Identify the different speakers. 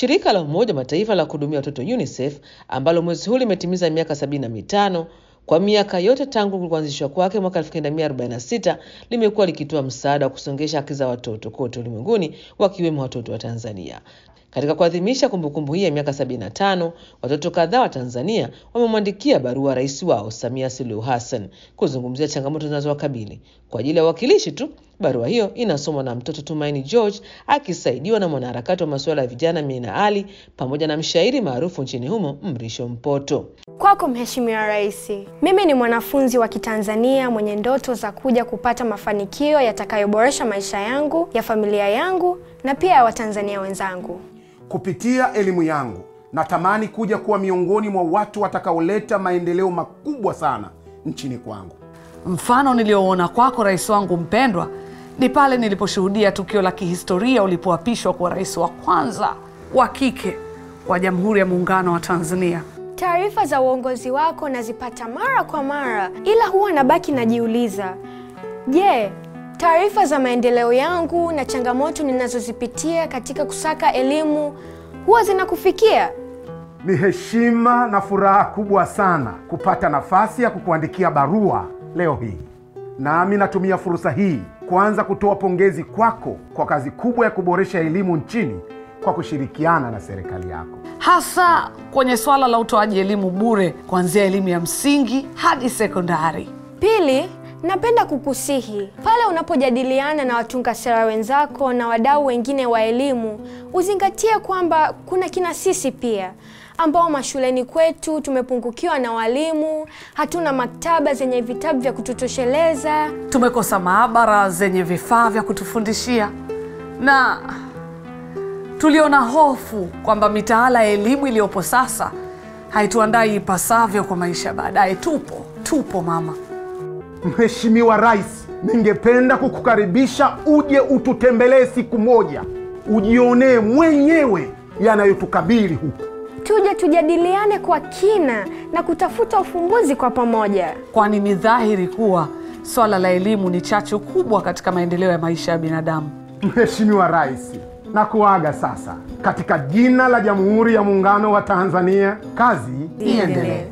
Speaker 1: Shirika la Umoja wa Mataifa la kuhudumia watoto UNICEF ambalo mwezi huu limetimiza miaka sabini na mitano kwa miaka yote tangu kuanzishwa kwake mwaka 1946 limekuwa likitoa msaada wa kusongesha haki za watoto kote ulimwenguni wakiwemo watoto wa Tanzania. Katika kuadhimisha kumbukumbu hii ya miaka 75, watoto kadhaa wa Tanzania wamemwandikia barua rais wao Samia Suluhu Hassan kuzungumzia changamoto zinazowakabili. Kwa ajili ya uwakilishi tu, barua hiyo inasomwa na mtoto Tumaini George akisaidiwa na mwanaharakati wa masuala ya vijana Mina Ali pamoja na mshairi maarufu nchini humo Mrisho Mpoto.
Speaker 2: Kwako Mheshimiwa Rais, mimi ni mwanafunzi wa Kitanzania mwenye ndoto za kuja kupata mafanikio yatakayoboresha maisha yangu, ya familia yangu na pia ya Watanzania wenzangu.
Speaker 3: Kupitia elimu yangu natamani kuja kuwa miongoni mwa watu watakaoleta maendeleo makubwa sana nchini kwangu.
Speaker 4: Mfano niliouona kwako rais wangu mpendwa ni pale niliposhuhudia tukio la kihistoria ulipoapishwa kuwa rais wa kwanza wa kike wa Jamhuri ya Muungano wa Tanzania.
Speaker 2: Taarifa za uongozi wako nazipata mara kwa mara, ila huwa nabaki najiuliza, je, taarifa za maendeleo yangu na changamoto ninazozipitia katika kusaka elimu huwa zinakufikia?
Speaker 3: Ni heshima na furaha kubwa sana kupata nafasi ya kukuandikia barua leo hii. Nami natumia fursa hii kuanza kutoa pongezi kwako kwa kazi kubwa ya kuboresha elimu nchini kwa kushirikiana na serikali yako.
Speaker 4: hasa kwenye swala la utoaji elimu bure kuanzia elimu ya msingi hadi sekondari.
Speaker 2: Pili, napenda kukusihi pale unapojadiliana na watunga sera wenzako na wadau wengine wa elimu, uzingatie kwamba kuna kina sisi pia ambao mashuleni kwetu tumepungukiwa na walimu, hatuna maktaba zenye vitabu vya kututosheleza.
Speaker 4: Tumekosa maabara zenye vifaa vya kutufundishia na tuliona hofu kwamba mitaala ya elimu iliyopo sasa haituandai ipasavyo kwa maisha ya baadaye. Tupo tupo mama.
Speaker 3: Mheshimiwa Rais, ningependa kukukaribisha uje ututembelee siku moja, ujionee mwenyewe yanayotukabili huku.
Speaker 2: Tuje tujadiliane kwa kina na kutafuta ufumbuzi kwa pamoja.
Speaker 4: kwani ni dhahiri kuwa swala la elimu ni chachu kubwa katika maendeleo ya maisha ya binadamu.
Speaker 3: Mheshimiwa Rais, na kuaga sasa katika jina la Jamhuri ya Muungano wa Tanzania, kazi iendelee.